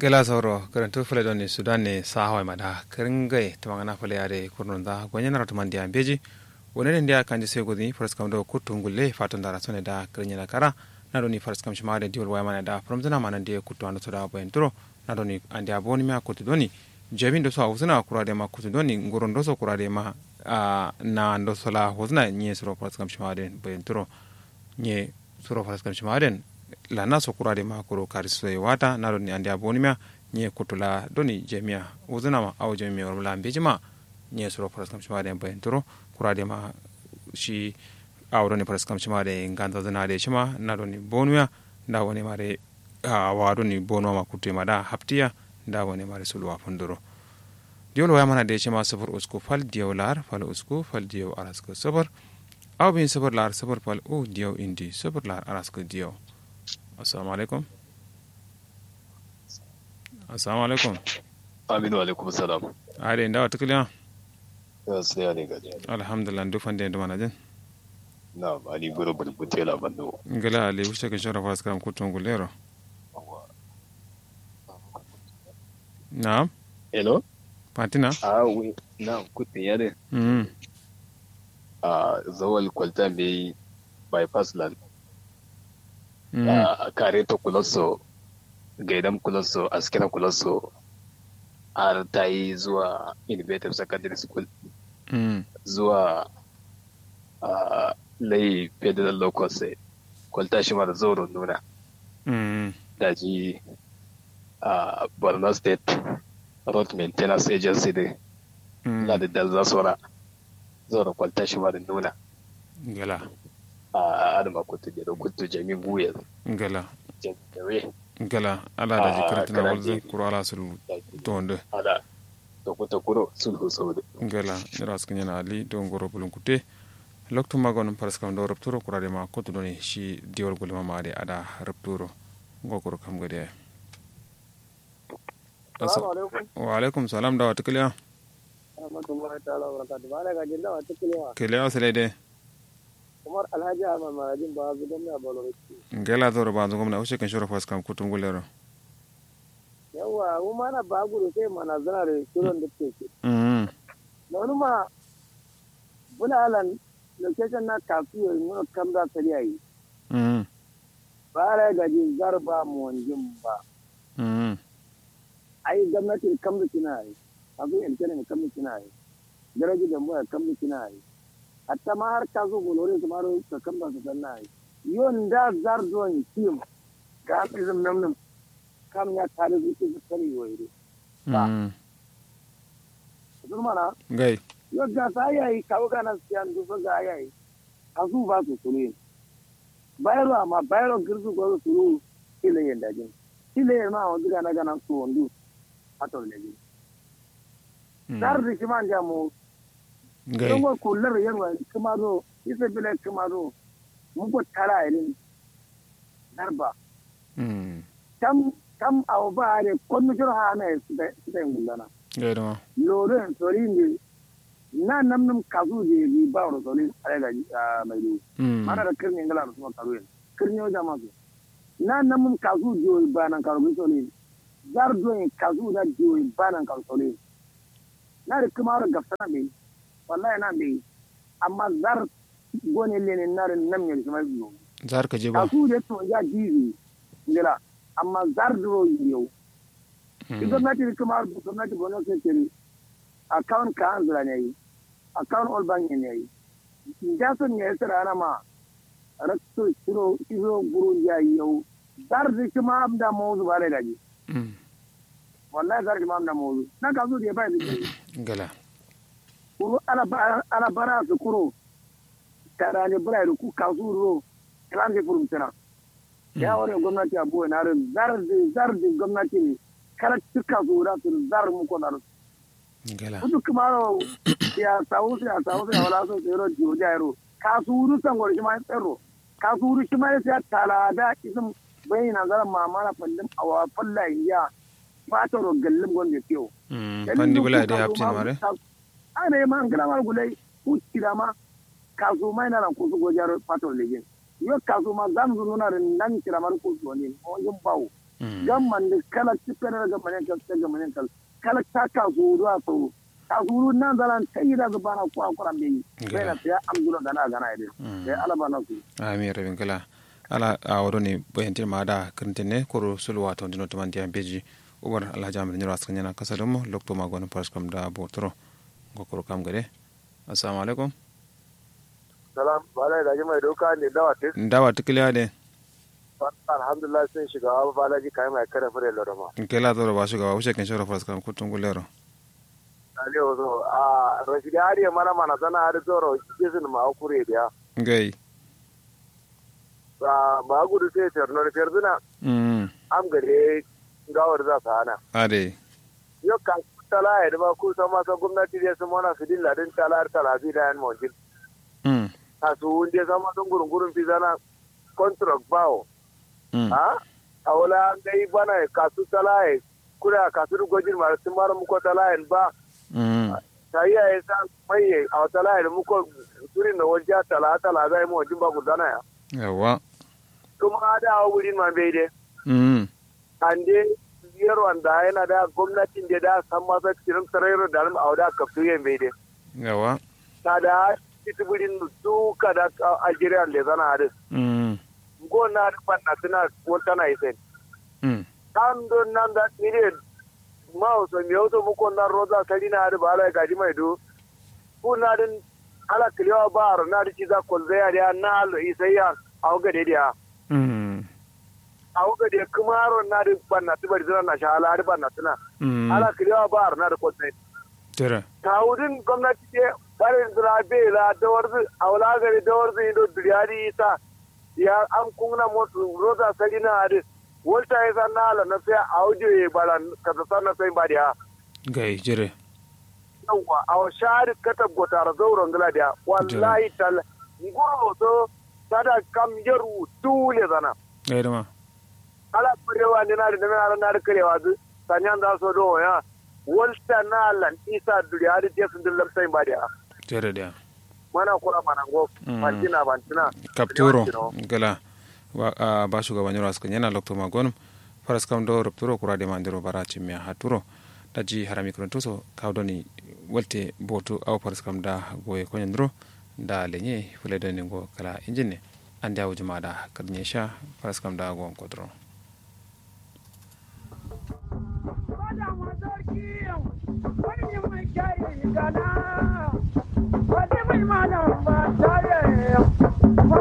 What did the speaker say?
gela sauro karantu fule doni sudan ne sa hawai mada kringai tamangana fule ade kurnunda gonyana ratumandi ambeji wonene ndia kanji segodi faras kam do kuttu ngulle fatun dara sone da krinyana kara na doni faras kam shimade diol waya mana da promzana mana ndiye kuttu ando toda boyen turo na doni andi aboni ma kuttu doni jamin do so awusuna kurade ma kuttu doni nguron do so kurade ma na ndo sola hosna nye suro faras kam shimade boyen turo nye suro faras kam shimade la na so kurade ma kuro kariso e wata na doni andi aboni ma nye kutula doni jemia uzuna ma aw jemia wala mbejima nye suro faras kam shimade boyen turo kurade ma shi awɗoni presque kam cimade gandadanade cima naɗoni bonuya nda woni mare waɗoni bonuwama kuttuye maɗa haptiya nda woni mare sulwa fondoro diwol wayamana de cima sofar usku fal diyaw lar fal usku fal diyaw arasko sofar aw bin sofar lar sofar fal u diyaw indi sofar lar arasko diyaw assalamu aleykum assalamu aleykum aminu alaikum salam aɗe ndawa tikliya sai ne gaji alhamdulillah dufande dumana jen na ali guru bulbute la bando ngala ali wuce ka shara fas kam kutun gulero na hello patina ah oui na kutte yare mm a zawal kwalta be bypass land mm a kare to kuloso gaidam kuloso askira kuloso har ta yi zuwa innovative secondary school mm zuwa a lai federal local sai kwalta shi mara zaurin nuna mm da ji a borno state road maintenance agency da na da dalza sora zaurin kwalta shi mara nuna ngala a adama kutu da kutu jami guye ngala jami'ai ngala ala da Ah, jikartina kana walze ji. kuro ala sul tonde ala da kuta kuro sulhu saudi ngala nira skanyana ali do ngoro bulun kutte loktu magon paras kam do rapturo kurade ma kotu doni shi diwol gulma ma ade ada rapturo ngokoro kam gade Salamu alaikum. wa alaikum salam da wata kiliya Rahmatullahi ta'ala wa barakatuh. Ba na gajin dawa ta kilewa. kiliya wasile de Umar Alhaji Ahmad Marajin ba su don na balorci. ngala zoro ba zungum na ushe kan shoro fas kam kutum gulero Yawwa, mu mana ba gudu sai mana zana da shirin da ke ke. mm Da wani ma bula alan location na kafi yau nuna kam da tsari a yi. mm Ba na gaji zarba mu wanjin ba. mm Ai gwamnati kam da kina yi. Abu yin kene kam da kina yi. Daraji da mu kam da kina yi. Hatta ma har ka zo golore su maro ka kam da su sanna yi. Yon da zar zuwan kim. Ga izin nan nan. Kam ya tare zuci su tsari wa ire. Ba. mm Zurmana, gai yau ga sa yayi kawo ganan siyan dufa ga yayi. A su ba su suru Bayarwa amma bayarwa girzu ko su suru ile yin dajin. Ile yin ma wanzu gana gana su wandu. Hatar da jin. Dar da shi man jamu. gai Don wa kullar yarwa kuma zo. Isa bile kuma zo. Mun ko tara irin. Darba. mm Tam tam awo ba ne konnu jiro ha na su da su da yin gullana. gai dama loren sorin na nam nam kazu je bi ba ro sorin ale ga mai du mm mana da kirni ngala ro karu en kirni o jama su na nam nam kazu jo ba nan karu bi sorin zar do en kazu da jo ba nan karu sorin na da kuma ro gafsana be wallahi na be amma zar gone lene na ran nam ne kuma biyo zar ka je ba kazu de to ya jibi ngala amma zar do yau Mm. gwamnati kuma gwamnati bono ke kiri account ka an zira ne yi account all bank ne yi jason ne yasa rana ma rakto shiro shiro guru ya yi yau dar da kuma amda mawzu bare gaji mm wallahi dar kuma amda mawzu na ka zo da ba da ngala kuro ala ba ala bara su kuro tara ne bara da ku ka su ro kan je furum tana ya wani gwamnati abu na ran zar da zar da gwamnati ne kala tuka zo da su zar mu ko na ngala kudu kumaro ya sawu ya sawu ya wala so tsero jiro jairo kasuru san gori shi ma tsero kasuru shi ma ya tala da isin bai na zara mama na fallin awa falla ya fata ro gallim gonde tiyo mm pandi bula de haptin mare ana ma ngala mar gulai ku tira ma kasu mai na ran ku su gojaro fata legin yo kasu ma zam zunu na ran nan tira mar ku so ne o yin bawo gamman da kala tikana ga manen kal ga manen kal kala ta ka su ruwa so ka su ru nan zalan tayi da bana ko akura be bai na ya amdula gana gana ide sai alaba na su ami rabin kala ala a wado ne bayantin ma da kirintine koro sulwa to dino to mandiya beji ubar alhaji amir nyiro askan yana kasa domo lokto ma gonu paras kam da botoro go koro kam gade assalamu alaikum salam bala da mai doka ne dawa tik dawa tikliya de alhamdulillah sun shiga abu balaji kai mai kare fure lorama in kai la zoro ba shiga wuce kan shoro paras kam kutun gulero ali ozo a rashidi ari mana mana sana ari zoro kisin ma kure biya ngai ba gudu sai terno ferduna mm am gare gawar za su hana ade yau ka tala ya ba ku sama sa gwamnati da su mana su dilla din tala tala bi da yan mawjin mm a su wunde sama sun gurun gurun fi zana contract bawo mm ha a wala dai bana kasu tala ya kura kasu gojin ma sun mara muko tala ya ba mm ta yi ya sa mai a tala ya muko turin da wajen tala tala zai mu wajen ba ku dana ya yawa kuma da wurin ma bai dai mm ande biyar wanda yana da gwamnatin da da san masa cikin tsarairu da a wada kaftu yin bai dai yawa ta da titibirin duka da algeria da zana hadis mm gona da banna suna wata na isen mm an don nan da nire ma so mi auto mu ko na roza kali na da bala gaji mai do ku na din ala kliwa bar na da ci za ko zai ya na al isayya a ga de dia mm a ga de kumaro na da banna tibar zana na shala da banna suna mm ala kliwa bar na da ko sai tere tawudin gwamnati ce barin zirabe la da warzu a wula gari da warzu ido duriyari isa ya an kuna mutu roza sari na hadis wata ya san na ala na sai a audio ya bala ka ta san na sai ba da gai jire yawa a wa shari kata gotar zauren gila da wallahi tal nguro so tada kam yaru dule zana gai dama ala kurewa ne na da na na da karewa zu sanyan za so do ya wata na ala isa duriyari je sun dillar sai ba da tere da mana kura mana go Mm. mantina bantina kapturo Yawancin gala wa a ba shugaban yaro askan yana lokto magon faras kam do rupturo kura de mandiro bara chimya haturo daji harami kron toso kawdoni walte botu aw faras kam da goye konyandro da lenye fule do ningo kala injinne ande awjuma da kadnyesha faras kam da go kodro